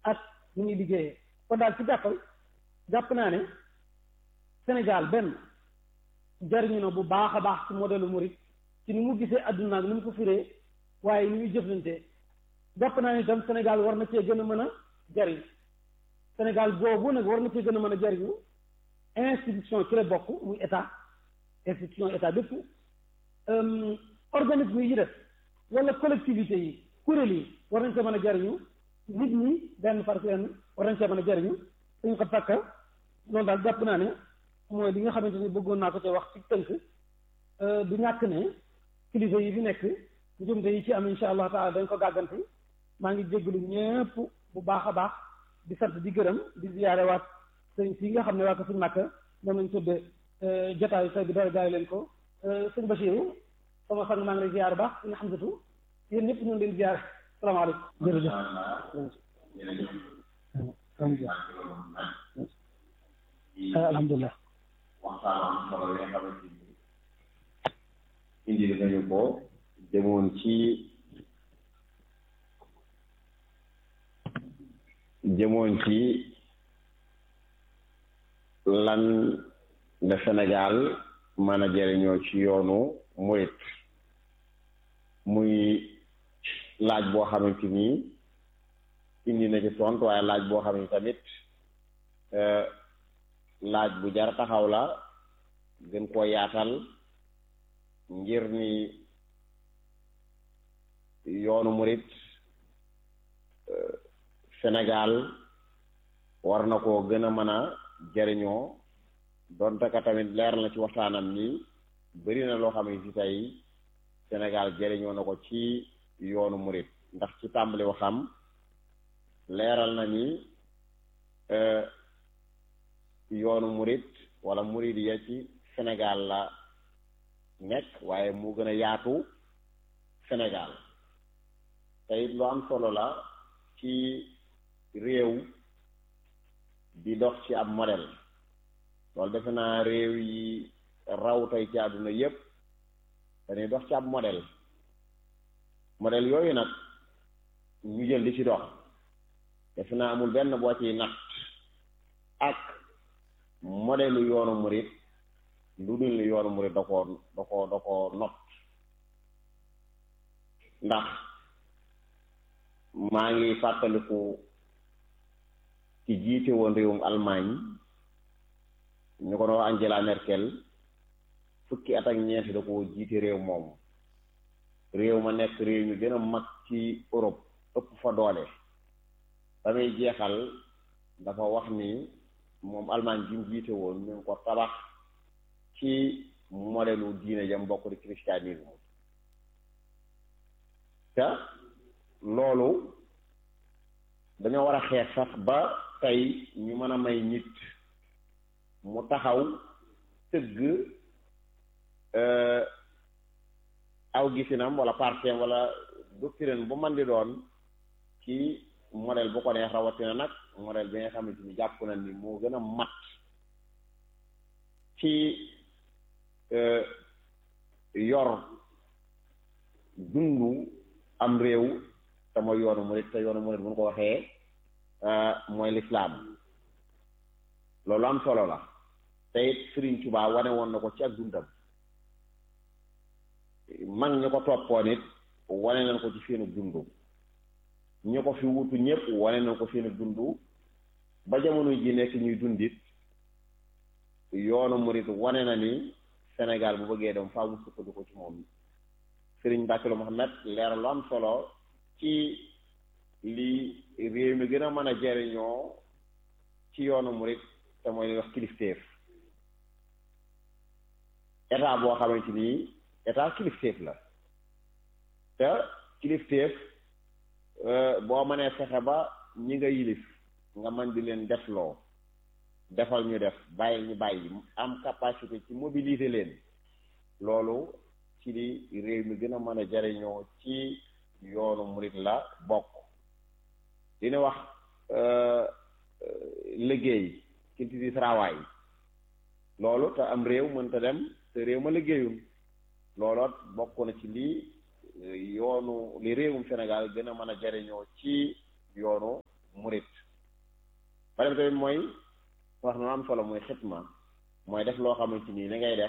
ak ni ñuy liggéeyee kon daal ci gàttal jàpp naa ne Sénégal benn jariñu na bu baax a baax ci modèle murid ci ni mu gisee adduna ak ni mu ko firee waaye ni muy jëflante jàpp naa ne itam Sénégal war na cee gën a mën a jariñ Sénégal boobu nag war na cee gën a mën a jariñu institution ci la bokk muy état institution état bépp organisme yi def wala collectivité yi kuréel yi war nañ cee mën a jariñu nit ñi benn par benn war nañ cee mën a jariñu suñu ko takka loolu daal jàpp naa ne mooy li nga xamante ni bëggoon naa ko cee wax ci tënk du ñàkk ne kilifa yi fi nekk njumte yi ci am insha allah taala dañ ko gàgganti maa ngi jéggalu ñépp bu baax a baax di sant di gërëm di ziyaare waat sëñ si nga xam ne waa ko suñ màkk moom lañ tudde jotaayu tey bi dara jaay leen ko sëñ Bachirou sama sang maa ngi lay ziyaare baax suñu xamsatu yéen ñëpp ñu ngi leen ziyaare salaamaaleykum jërëjëf alhamdulilah waxtaan solo yi nga xamante ni indi nañu ko demoon ci jëmoon ci lan la Sénégal mën a jëriñoo ci yoonu murit muy laaj boo xamante ni indi na ci tontu waaye laaj boo xam ne tamit laaj bu jar taxaw la gën koo yaatal ngir ni yoonu murit Sénégal war na koo gën a mën a jariñoo donte ka tamit leer na ci waxtaanam ni bëri na loo xam ne ci tey Sénégal jariñoo na ko ci yoonu murit ndax ci tàmbali waxam leeral na ni yoonu murit wala murit ya ci Sénégal la nekk waaye mu gën a yaatu Sénégal te it lu am solo la ci réew di dox ci ab modèle loolu defe naa réew yi raw tey ci àdduna yépp dañuy dox ci ab modèle modèle yooyu nag ñu jël di ci dox defe naa amul benn boo ciy natt ak modèle yoonu murit lu dul ni yoonu murit da koo da koo da koo not ndax maa ngi fàttaliku ci jiite woon réewum Allemagne ñu ko doon Angela Merkel fukki at ak ñeent da ko jiite réew moom réew ma nekk réew mi gën a mag ci Europe ëpp fa doole ba muy jeexal dafa wax ni moom Allemagne bi mu jiite woon ñu ngi ko tabax ci modèlu diine jam bokk di christianisme te loolu dañoo war a xeex sax ba tey ñu mën a may nit mu taxaw tëgg aw gisinam wala partem wala doctrine bu man di doon ci modèle bu ko neex rawatina nag modèle bi nga xamante ni jàpp na ni moo gën a mat ci yor dundu am réew te mooy yoonu murit te yoonu murit bu ñu ko waxee mooy lislaam loolu am solo la te it Sëriñ Tuubaa wane woon na ko ci ak dundam mag ñi ko toppoon it wane nañ ko ci seenu dundu ñu ko fi wutu ñëpp wane nañ ko seenu dundu ba jamono ji nekk ñuy dundit yoonu murit wane na ni Sénégal bu bëggee dem faaw mu sukkandiku ci moom Sëriñ Mbàkke Muhammad leeral lu am solo ci li réew mi gën a mën a jariñoo ci yoonu murit te mooy li wax kilifteef état boo xamante ni état kilifteef la te kilifteef boo mënee fexe ba ñi nga yilif nga mën di leen defloo defal ñu def bàyyi ñu bàyyi am capacité ci mobiliser leen loolu ci li réew mi gën a mën a jariñoo ci yoonu murit la bokk dina wax liggéey culture du travail loolu te am réew mënta dem te réew ma liggéeyul looloot bokk na ci lii yoonu li réewum Sénégal gën a mën a jariñoo ci yoonu murit beneen tamit mooy wax na am solo mooy xitma mooy def loo xamante nii li ngay def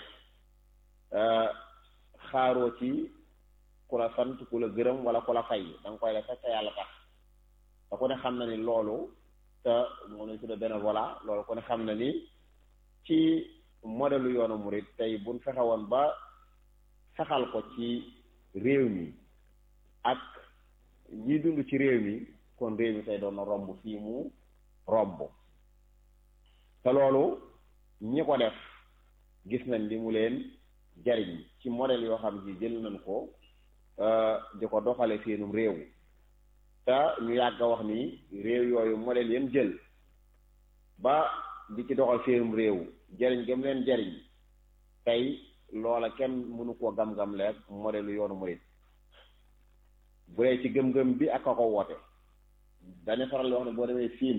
xaaroo ci ku la sant ku la gërëm wala ku la fay da nga koy def fekk yàlla tax te ku ne xam na ni loolu te moo nañ tudde bénévolat loolu ku ne xam na ni ci modèle yoonu murid tey buñ fexe woon ba saxal ko ci réew mi ak ñi dund ci réew mi kon réew mi tey doon na romb fii mu romb te loolu ñi ko def gis nañ li mu leen jariñ ci modèle yoo xam ji jël nañ ko di ko doxale seenum réew te ñu yàgg a wax ni réew yooyu modèle yeen jël ba di ci doxal seenum réew jariñ gëm leen jariñ tey loola kenn mënu koo gam-gam leeg modèle yoonu murid bu dee ci gëm-gëm bi ak a ko woote dañu faral di wax ne boo demee siin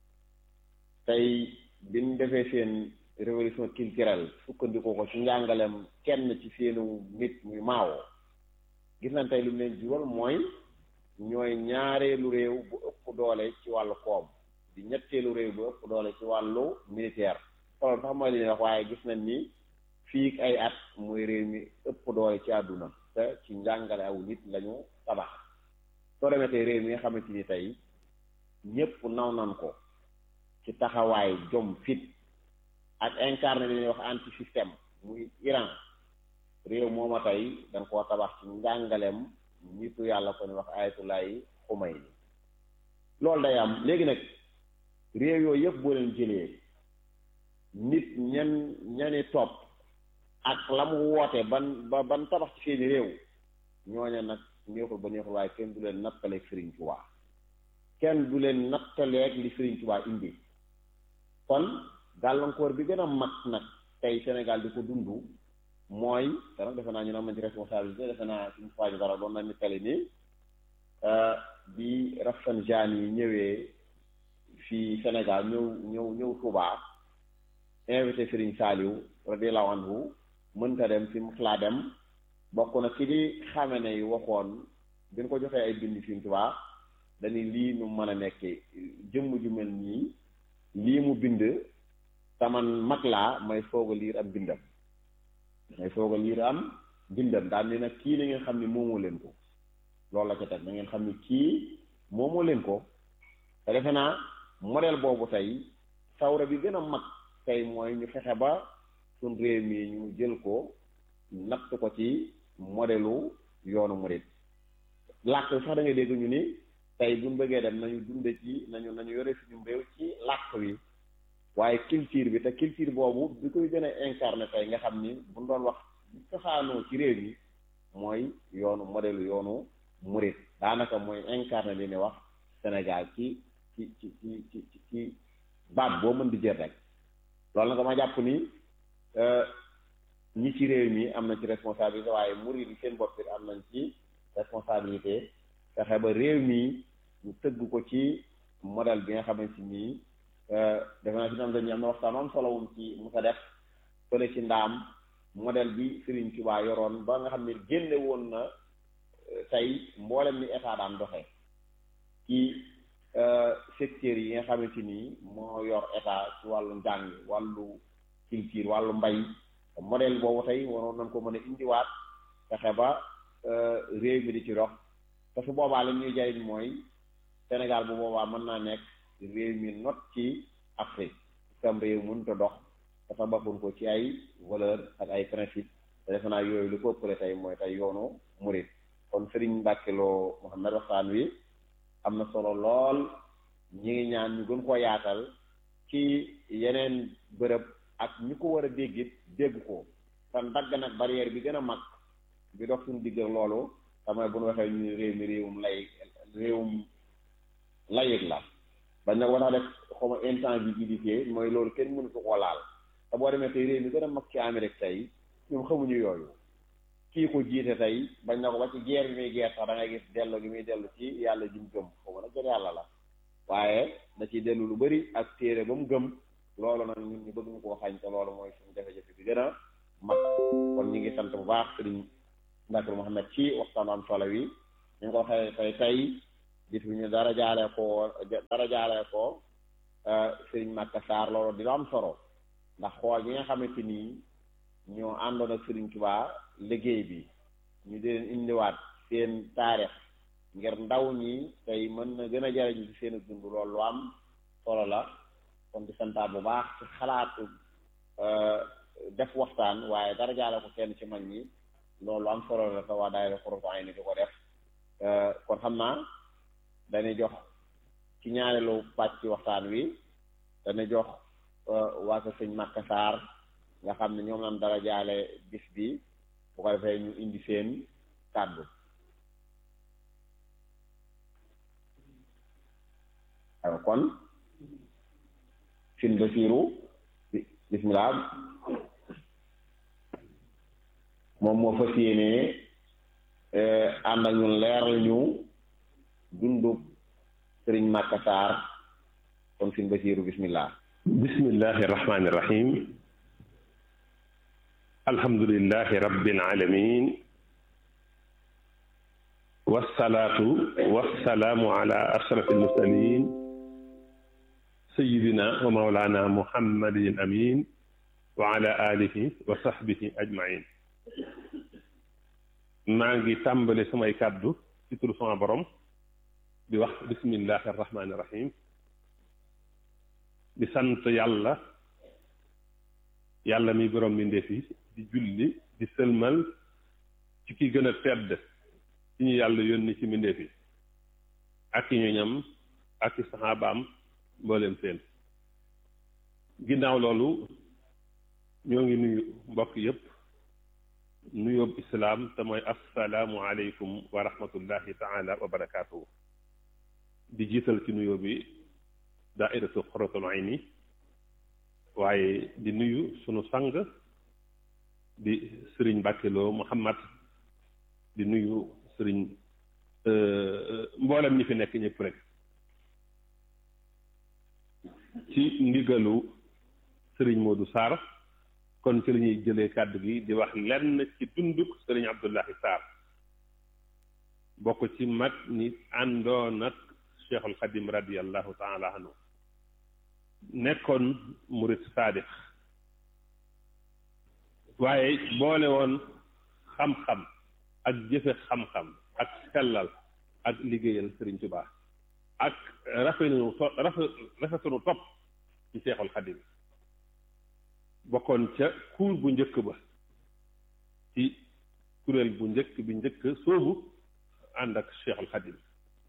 tey biñ defee seen révolution culturelle sukkandiku ko ci njàngalem kenn ci seenu nit muy maawoo gis nañ tey lu mu leen jural mooy ñooy ñaareelu réew bu ëpp doole ci wàllu koom di ñetteelu réew bu ëpp doole ci wàllu militaire loolu sax mooy li ñuy wax waaye gis nañ ni fii ay at muy réew mi ëpp doole ci àdduna te ci njàngale aw nit lañu tabax soo demee tey réew mi nga xamante ni tey ñépp naw nan ko ci taxawaay jom fit ak incarné li ñuy wax anti système muy Iran réew mooma tey dañ koo tabax ci njàngalem nitu yàlla ko ni wax ayatullahi Xumayni loolu day am léegi nag réew yooyu yëpp boo leen jëlee nit ñan ñani topp ak la mu woote ban ba ban tabax ci seeni réew ñooña nag neexul ba neexul waaye kenn du leen nattaleeg Sëriñ Tuubaa kenn du leen nattaleeg li Sëriñ Tuubaa indi kon gàllankoor bi gën a mag nag tey Sénégal di ko dund mooy te nag defe naa ñu ne am nañ ci responsabilité defe naa suñu faajo dara doon nañ ni tali ni bi Rafsanjani yi ñëwee fii Sénégal ñëw ñëw ñëw Touba invité Serigne Saliou radiyallahu anhu mënta dem fi mu xalaa dem bokk na ki di xame ne waxoon bi ñu ko joxee ay bind fi Touba dañuy lii nu mën a nekkee jëmm ju mel nii lii mu bind taman mag laa may foog a liir am bindam may foog a liir am bindam daal ni nag kii na ngeen xam ni moomoo leen ko loolu la ca teg na ngeen xam ni kii moomoo leen ko te defe naa modèle boobu tey sawra bi gën a mag tey mooy ñu fexe ba suñ réew mi ñu jël ko natt ko ci modèlu yoonu murid làkk sax da ngay dégg ñu ni tey buñ bëggee dem nañu dunde ci nañu nañu yore suñu réew ci làkk wi waaye culture bi te culture boobu bi koy gën a incarné tey nga xam ni buñ doon wax bi cosaanoo ci réew mi mooy yoonu modèle yoonu murid daanaka mooy incarné li ni wax Sénégal ci ci ci ci ci ci baat boo mën di jël rek loolu nag dama jàpp ni ñi ci réew mi am na ci responsabilité waaye murid yi seen bopp it am nañ ci responsabilité fexe ba réew mi ñu tëgg ko ci modèle bi nga xamante ni defe naa si ñoom dañuy am na waxtaan am solo wum ci mu sa def fële ci ndaam modèle bi Serigne Touba yoroon ba nga xam ne génne woon na tey mboolem ni état daan doxee ci secteurs yi nga xamante ni moo yor état ci wàllu njàng wàllu culture wàllu mbay modèle boobu tey waroon nañ ko mën a indiwaat fexe ba réew mi di ci dox te su boobaa li ñuy jariñ mooy Sénégal bu boobaa mën naa nekk réew mi not ci Afrique sam réew mënut a dox dafa bakkoon ko ci ay valeur ak ay principe te defe naa yooyu lu ko ëppale tey mooy tey yoonu murid kon Serigne Mbacke Lo Mouhamed waxtaan wi am na solo lool ñi ngi ñaan ñu gën koo yaatal ci yeneen bërëb ak ñi ko war a déggit dégg ko te dagg nag barrière bi gën a mag bi dox suñu digg ak loolu damay bu ñu waxee ñu réew mi réewum lay réewum layig la bañ nag war a def xaw ma intangibilité mooy loolu kenn mënu ko koo laal te boo demee tey réew mi gën a mag ci Amérique tey ñoom xamuñu yooyu kii ko jiite tey bañ na ko ba ci guerre bi muy guerre sax da ngay gis dellu gi muy dellu ci yàlla ji mu gëm xaw ma nag jot yàlla la waaye da ciy dellu lu bari ak téere ba mu gëm loolu nag ñun ñu bëgg ñu koo xañ te loolu mooy suñu jafe-jafe bi gën a mag kon ñu ngi sant bu baax sëriñ Mbacke Mouhamed ci waxtaan am solo wi ñu ngi ko waxee tey tey bis bi ñu dara jaalee ko dara jaalee ko sëriñ Makka Sarr loolu di lu am solo ndax xool ñi nga xamante nii ñoo àndoon ak sëriñ Tuubaa liggéey bi ñu di leen indiwaat seen taarix ngir ndaw ñi tey mën na gën a jariñ ci seen dund loolu lu am solo la kon di santaat bu baax ci xalaatu def waxtaan waaye dara jaale ko kenn ci mag ñi loolu am solo la te waa daayira Xurratu Ayni di ko def kon xam naa dañuy jox ci ñaareelu pàcc ci waxtaan wi dañuy jox waa ko sëñ Makka Sarr nga xam ne ñoom lañ dara jaale bis bi bu ko defee ñu indi seen kàddu waaw kon sin Basiiru bismillah moom moo fas yéenee ànd ak ñun leeral ñu dundub sëriñ Makka Sarr kon sin Basiiru bismillah bismillahi irrahmani irrahim alhamdulilahi rabbil alamin wasalaatu wasalaamu ala ashraf almursalin sayidina wa maulana muhammadin amin wa ala alihi wa sahbihi ajmain maa ngi tàmbale samay kàddu ci turu sama borom di wax bismillahi arrahmani irrahim di sant yàlla yàlla mi borom mbindeef yi di julli di sëlmal ci ki gën a tedd ci ñu yàlla yónni ci mbindeef yi ak i ñoñam ak i saxaabaam mbooleem seen ginnaaw loolu ñoo ngi nuyu mbokk yépp nuyoob islaam te mooy assalaamu aleykum wa rahmatullahi taala wa barakaatuhu di jiital ci nuyoo bi daairatu Xurratul Ayni waaye di nuyu sunu sang di sëriñ Mbàkkeloo Muhammad di nuyu sëriñ mboolem ñi fi nekk ñëpp rek ci ndigalu sëriñ Modou Sarr kon ci la ñuy jëlee kàddu gi di wax lenn ci dunduk sëriñ Abdullahi Sarr bokk ci mag ni àndoon ak Cheikhul Xadim radiallahu taala anhu nekkoon murit saadix waaye boole woon xam-xam ak jëfe xam-xam ak sellal ak liggéeyal Sëriñ Tuubaa ak rafetunu to rafetunu topp ci Seexul Xadim bokkoon ca kuur bu njëkk ba ci kuréel bu njëkk bi njëkk soobu ànd ak Seexul Xadim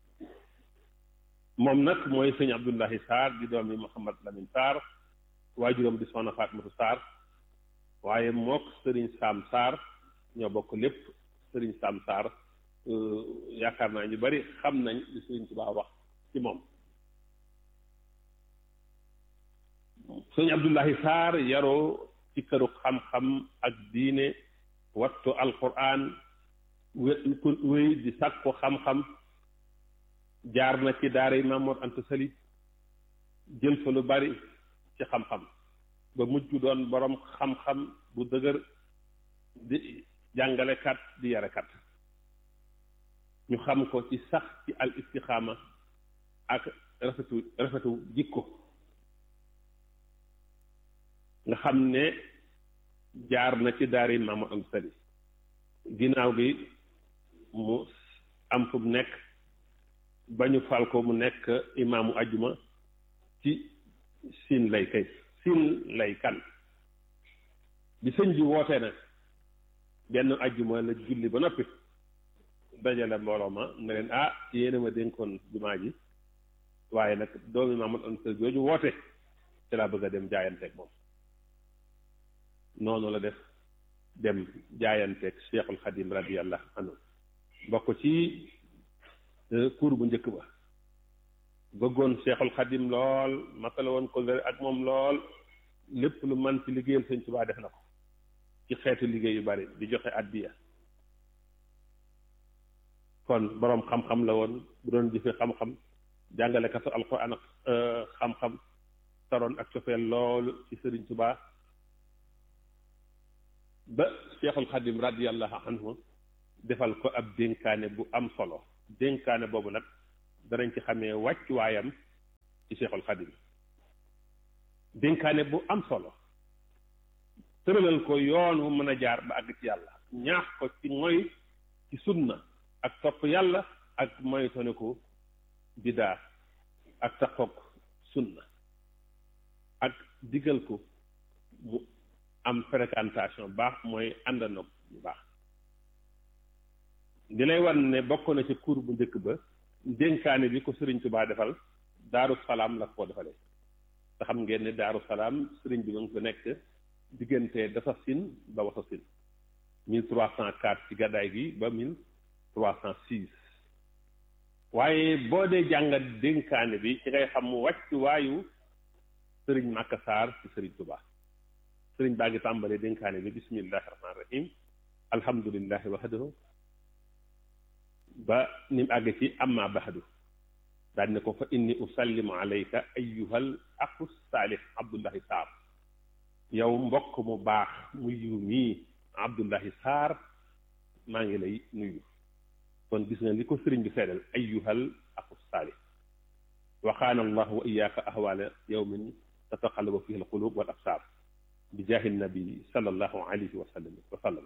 moom nag mooy sëñ Abdullahi Sarr di doomi Mouhamad Lamine Sarr waajuram di soxna Fatimatu Sarr waaye mook sëriñ Sam Sarr ñoo bokk lépp sëriñ Sam Sarr yaakaar naa ñu bari xam nañ li sëriñ Tuubaa wax ci moom sëñ Abdullahi Sarr yaroo ci këru xam-xam ak diine wattu alquran wéy di sàkku xam-xam jaar na ci daara yi Maam Mor Anta Sali jël fa lu bari ci xam-xam ba mujj doon boroom xam-xam bu dëgër di jàngalekat di yarekat ñu xam ko ci sax ci al istixaama ak rafetu rafetu jikko nga xam ne jaar na ci daara yi Maam Mor Anta Sali ginnaaw gi mu am fu mu nekk ba ñu fal ko mu nekk imaamu ajuma ci siin lay kay siin lay kan bi sëñ bi wootee nag benn ajuma la julli ba noppi dajale mbooloo ma ne leen ah yéena ma dénkoon jumaa ji waaye nag doomi Maamadu Anta Sali jooju woote ci laa bëgg a dem jaayanteeg moom noonu la def dem jaayanteeg Cheikhul Xadim radiyallahu anhu bokk ci kuur bu njëkk ba bëggoon Cheikhul Xadim lool matala woon ko ak moom lool lépp lu man ci liggéeyal Sëñ Tuubaa def na ko ci xeetu liggéey yu bari di joxe addiya kon boroom xam-xam la woon bu doon jëfe xam-xam jàngalekatu alquran ak xam-xam taroon ak cofeel loolu ci Sëriñ Tuubaa ba Cheikhul Xadim radiyallahu anhu defal ko ab dénkaane bu am solo dénkaane boobu nag danañ ci xamee wàcc waayam ci Cheikhul Xadim dénkaane bu am solo tëralal ko yoon wu mën a jaar ba àgg ci yàlla ñaax ko ci moy ci sunna ak topp yàlla ak moytone ko bidaa ak taxoog sunna ak digal ko mu am fréquentation baax mooy àndandoo bu baax di lay wan ne bokk na ci cour bu njëkk ba dénkaane bi ko sëriñ Tubaa defal daaru salaam la ko defalee te xam ngeen ne daaru salaam sëriñ bi ma ngi fa nekk diggante dafa sin ba wasa sin mille trois cent quatre ci gàddaay gi ba mille trois cent six waaye boo dee jàngat dénkaane bi ci ngay xam mu wàcc waayu sëriñ Màkka Saar ci sëriñ Tubaa sëriñ baa ngi tàmbalee dénkaane bi bismillahi rahmaani rahim alhamdulillahi wahdahu ba ni mu àgg ci amma bahadu daal ne ko fa inni usallimu alayka ayyuhal aqu saalih abdullahi saar yow mbokk mu baax mu yiw mii abdullahi saar maa ngi lay nuyu kon gis nga li ko sëriñ bi seedal ayyuhal aqu saalih waxaana allahu wa iyaaka ahwaala yawmin tataqallabu fihi alqulub wal absaar bi jaahi nabi sallallahu alayhi wa sallam wa sallam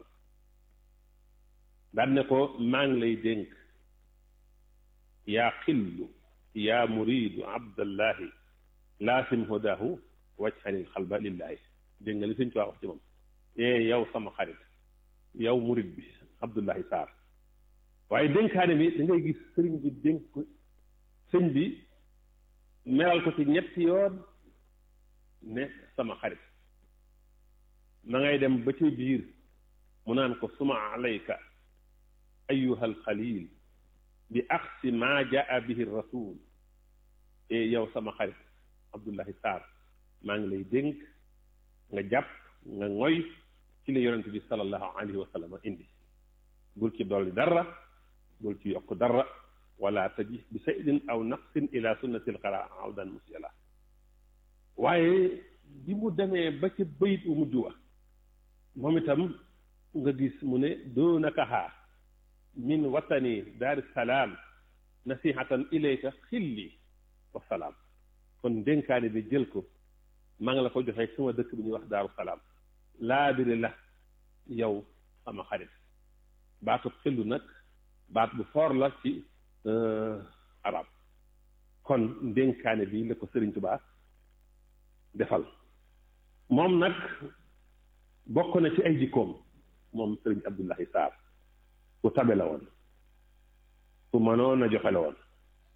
daan ne ko maa ngi lay dénk yaa xillu yaa muridu abdallahi laasim hudahu wajhanil xalba lillahi dégg nga li sëñ Tuubaa wax ci moom ee yow sama xarit yow murid bi abdullahi saar waaye dénkaane bi da ngay gis sëriñ bi dénk sëñ bi meral ko ci ñetti yoon ne sama xarit ma ngay dem ba ci biir mu naan ko suma alayka ayuha alxalil bi axsi maa jaa bihi rasul e yow sama xarit abdullahi saar maa ngi lay dénk nga jàpp nga ngoy ci la yonente bi salallahu alayhi wa sallam indi bul ci dolli dara bul ci yokk dara wala taji bi saydin aw naqsin ila sunnati lqara awdan musiala waaye bi mu demee ba ci bayit u mujj wa moom itam nga gis mu ne doonakahaa min watani daari salaam nasihatan ilayka xilli wa salaam kon dénkaane bi jël ko maa ngi la ko joxee sama dëkk bi ñuy wax daaru salaam laabiri la yow sama xarit baatu xillu nag baat bu foor la ci arab kon dénkaane bi la ko Sëriñ Tuubaa defal moom nag bokk na ci ay jikkoom moom Sëriñ Abdullahi Saar ku tabe la woon ku mënoon a joxe la woon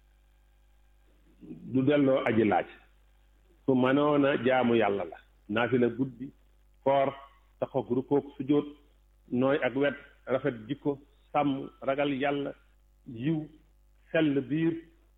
du delloo aji laaj ku mënoon a jaamu yàlla la naafila guddi koor taxoog rukkoog sujjóot nooy ak wet rafet jikko sàmm ragal yàlla yiw sell biir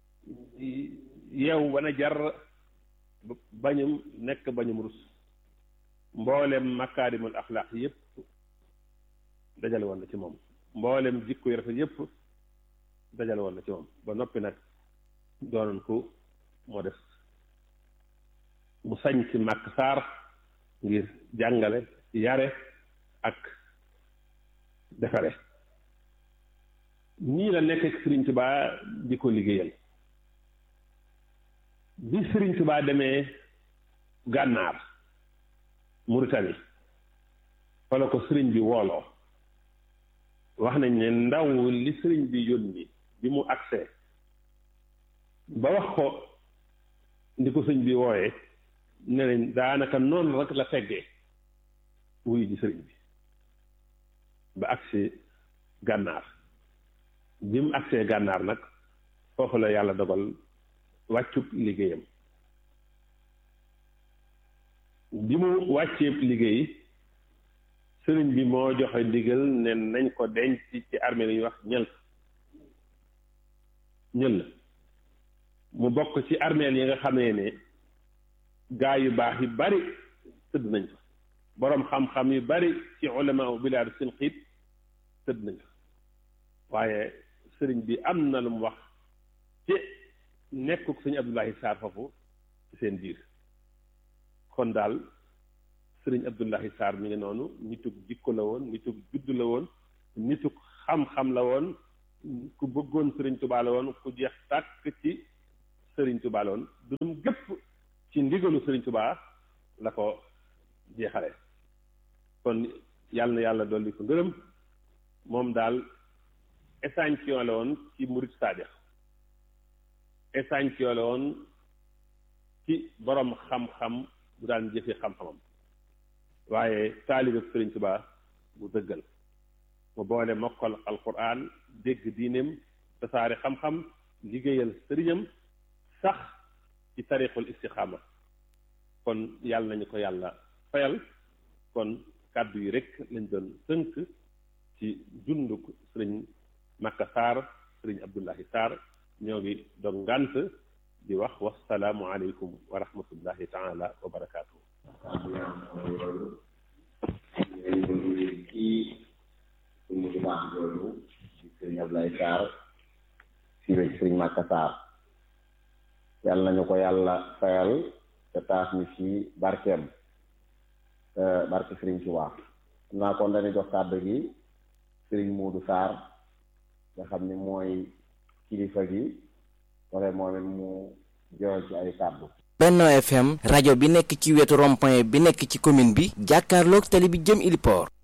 yeew wana jar bañum nekk bañum rus mboolem makaarimul axlaaq yépp dajale woon na ci moom mboolem jikko yu rafet yépp dajale woon na ci moom ba noppi nag doonoon ko moo def mu sañ ci màkk saar ngir jàngale yare ak defare nii la nekk ak Sëriñ Tubaa di ko liggéeyal bi Sëriñ Tubaa demee gànnaar Mauritanie fa la ko sëriñ bi wooloo wax nañ ne ndaw li sëriñ bi yónni bi mu agsee ba wax ko ndi ko sëñ bi wooyee ne nañ daanaka noonu rek la teggee wuyu ji sëriñ bi ba agsi gànnaar bi mu agsee gànnaar nag foofu la yàlla dogal wàccub liggéeyam bi mu wàccee liggéey sëriñ bi moo joxe ndigal ne nañ ko denc ci armée li ñuy wax ñël ñël mu bokk ci armeel yi nga xamee ne gaa yu baax yu bari tëdd nañ fa boroom xam-xam yu bari ci ulama u bilaadu seen xiit tëdd nañ fa waaye sëriñ bi am na lu mu wax ci nekkuk sëñ Abdullahi Saar foofu ci seen biir kon daal sëriñ Abdullahi Saar mi ngi noonu nitug jikko la woon nitug juddu la woon nitug xam-xam la woon ku bëggoon sëriñ Tuubaa la woon ku jeex tàkk ci sëriñ Tuubaa la woon dundum gépp ci ndigalu sëriñ Tuubaa la ko jeexale kon yàlla na yàlla dolli ko ngërëm moom daal échantillon la woon ci murid saadix échantillon la woon ci borom xam-xam bu daan jëfe xam-xamam waaye taalibe Sëriñ Tuubaa bu dëggal mu boole mokkal alquran dégg diineem tasaare xam-xam liggéeyal sëriñam sax ci tariqul istixaama kon yàlla nañu ko yàlla fayal kon kàddu yi rek lañ doon tënk ci dunduk sëriñ Makka Sarr sëriñ Abdullahi Sarr ñoo ngi doon ngànt di wax wasalaamu aleykum wa rahmatullahi taala wa barakaatu. kii suñu jumaa jooju ci sëriñ Ablaye Sarr fii la ci sëriñ Makka Sarr yàlla nañu ko yàlla fayal te taas ñu ci barkeem barke sëriñ Tuubaa xam naa kon dañuy jox kàddu gi sëriñ Muudu Sarr nga xam ni mooy kilifa gi wala moom it mu joxe ci ay kàddu Benno FM rajo bi nekk ci wetu rond-point bi nekk ci commune bi jàkkaarloog tali bi jëm Iliport